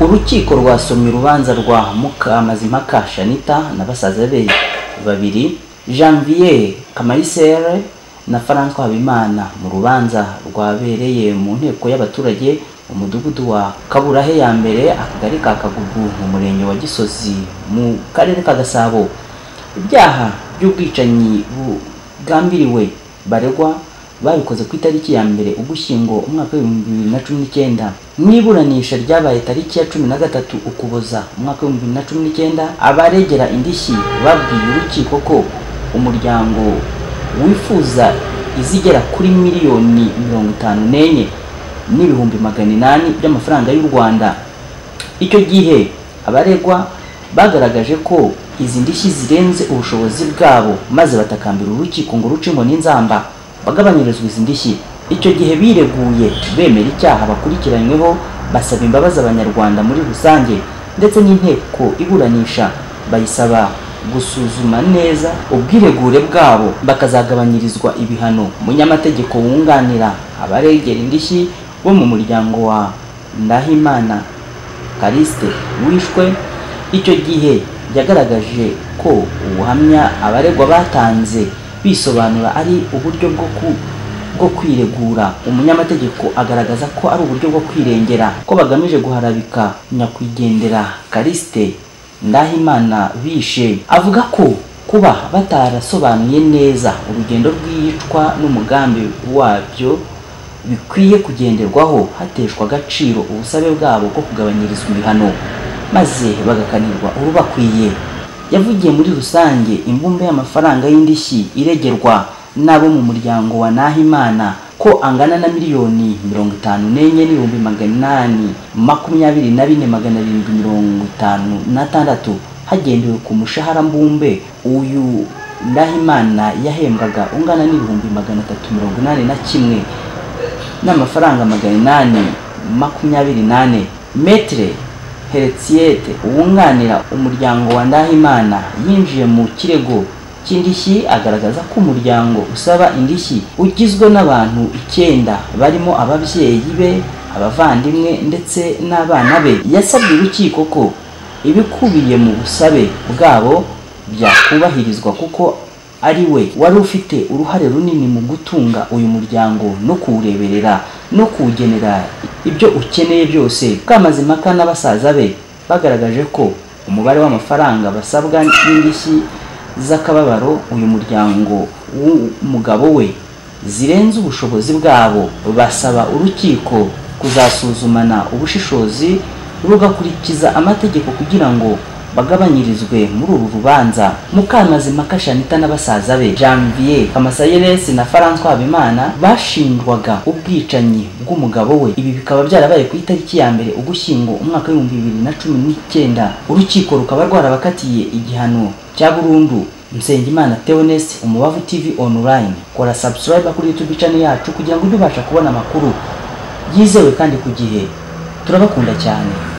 urukiko rwasomye urubanza rwa mukamazimpaka shanita na basaza be babiri janvier kamayisere na franco habimana mu rubanza rwabereye mu nteko y'abaturage umudugudu wa kaburahe ya mbere akagari ka kagugu mu murenge wa gisozi mu karere ka gasabo ibyaha by'ubwicanyi bugambiriwe baregwa babikoze ku itariki ya mbere ugushyingo umwaka w'ibihumbi bibiri na cumi n'icyenda mu iburanisha ryabaye tariki ya cumi na gatatu ukuboza umwaka w'ibihumbi bibiri na cumi n'icyenda abaregera indishyi babwiye urukiko ko umuryango wifuza izigera kuri miliyoni mirongo itanu n'enye n'ibihumbi magana inani by'amafaranga y'u rwanda icyo gihe abaregwa bagaragaje ko izi ndishyi zirenze ubushobozi bwabo maze batakambira urukiko ngo rucemo n'inzamba bagabanyirizwa izi ndishyi icyo gihe bireguye bemera icyaha bakurikiranyweho basaba imbabazi abanyarwanda muri rusange ndetse n'inteko iburanisha bayisaba gusuzuma neza ubwiregure bwabo bakazagabanyirizwa ibihano umunyamategeko wunganira abaregera indishyi bo mu muryango wa ndahimana karisite wishwe icyo gihe yagaragaje ko ubuhamya abaregwa batanze bisobanura ari uburyo bwo ku bwo kwiregura umunyamategeko agaragaza ko ari uburyo bwo kwirengera ko bagamije guharabika nyakwigendera karisite ndahimana bishe avuga ko kuba batarasobanuye neza urugendo rw'iyicwa n'umugambi wabyo bikwiye kugenderwaho hateshwa agaciro ubusabe bwabo bwo kugabanyirizwa ibihano maze bagakanirwa urubakwiye yavugiye muri rusange imbumbe y'amafaranga y'indishyi iregerwa n'abo mu muryango wa Nahimana ko angana na miliyoni mirongo itanu n'enye n'ibihumbi magana inani makumyabiri na bine magana arindwi mirongo itanu n'atandatu hagendewe ku mushahara mbumbe uyu Ndahimana yahembwaga ungana n'ibihumbi magana atatu mirongo inani na kimwe n'amafaranga magana inani makumyabiri nane metre heretiyete wunganira umuryango wa ndahimana yinjiye mu kirego cy'indishyi agaragaza ko umuryango usaba indishyi ugizwe n'abantu icyenda barimo ababyeyi be abavandimwe ndetse n'abana be yasabye urukiko ko ibikubiye mu busabe bwabo byakubahirizwa kuko ari we wari ufite uruhare runini mu gutunga uyu muryango no kuwureberera no kuwugenera ibyo ukeneye byose kamazimaka na basaza be bagaragaje ko umubare w'amafaranga basabwa n'indishyi z'akababaro uyu muryango w'umugabo we zirenze ubushobozi bwabo basaba urukiko kuzasuzumana ubushishozi rugakurikiza amategeko kugira ngo bagabanyirizwe muri uru rubanza mukamazimaka shanita na basaza be janvier kamasayeresi na francois habimana bashinjwaga ubwicanyi bw'umugabo we ibi bikaba byarabaye ku itariki ya mbere ugushyingo umwaka w'ibihumbi bibiri na cumi n'icyenda urukiko rukaba rwarabakatiye igihano cya burundu Nsengimana Theoneste umubavu TV online kora subscribe kuri YouTube channel yacu kugira ngo ujye ubasha kubona amakuru yizewe kandi ku gihe turabakunda cyane